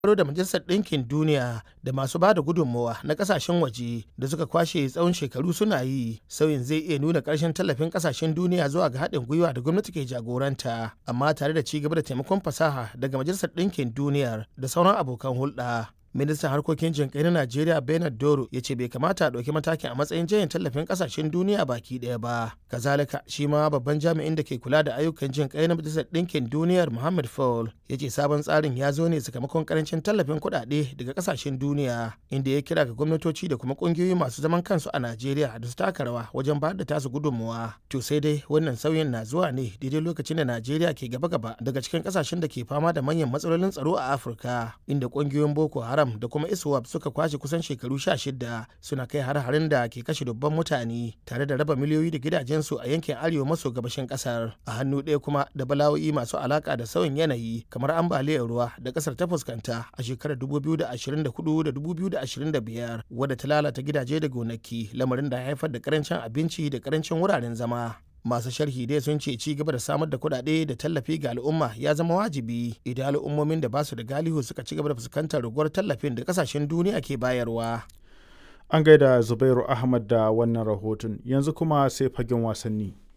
dogaro da majalisar ɗinkin duniya da masu ba da gudunmawa na ƙasashen waje da suka kwashe tsawon shekaru suna yi sauyin zai iya nuna ƙarshen tallafin ƙasashen duniya zuwa ga haɗin gwiwa da gwamnati ke jagoranta amma tare da ci gaba da taimakon fasaha daga majalisar ɗinkin duniyar da sauran abokan hulɗa ministan harkokin jinkai na najeriya bernard doro ya ce bai kamata a ɗauki matakin a matsayin jayin tallafin ƙasashen duniya baki ɗaya ba kazalika shi ma babban jami'in da ke kula da ayyukan jinkai na majalisar ɗinkin duniyar muhammad fall ya ce sabon tsarin ya zo ne sakamakon karancin tallafin kuɗaɗe daga ƙasashen duniya inda ya kira ga gwamnatoci da kuma ƙungiyoyi masu zaman kansu a najeriya da su taka rawa wajen bayar da tasu gudunmawa to sai dai wannan sauyin na zuwa ne daidai lokacin da najeriya ke gaba-gaba daga cikin ƙasashen da ke fama da manyan matsalolin tsaro a afirka inda ƙungiyoyin boko haram Haram da kuma ISWAP suka kwashe kusan shekaru sha shida suna kai har-harin da ke kashe dubban mutane tare da raba miliyoyi da gidajensu a yankin arewa maso gabashin kasar. A hannu ɗaya kuma da bala'o'i masu alaka da sauyin yanayi kamar ambaliyar ruwa da kasar ta fuskanta a shekarar 2024 da 2025 wadda ta lalata gidaje da gonaki lamarin da haifar da karancin abinci da karancin wuraren zama. masu sharhi dai sun ce ci gaba da samar da kuɗaɗe da tallafi ga al'umma ya zama wajibi idan al'ummomin da ba su da galihu suka ci gaba da fuskantar raguwar tallafin da kasashen duniya ke bayarwa. An gaida Zubairu Ahmad da wannan rahoton yanzu kuma sai fagen wasanni.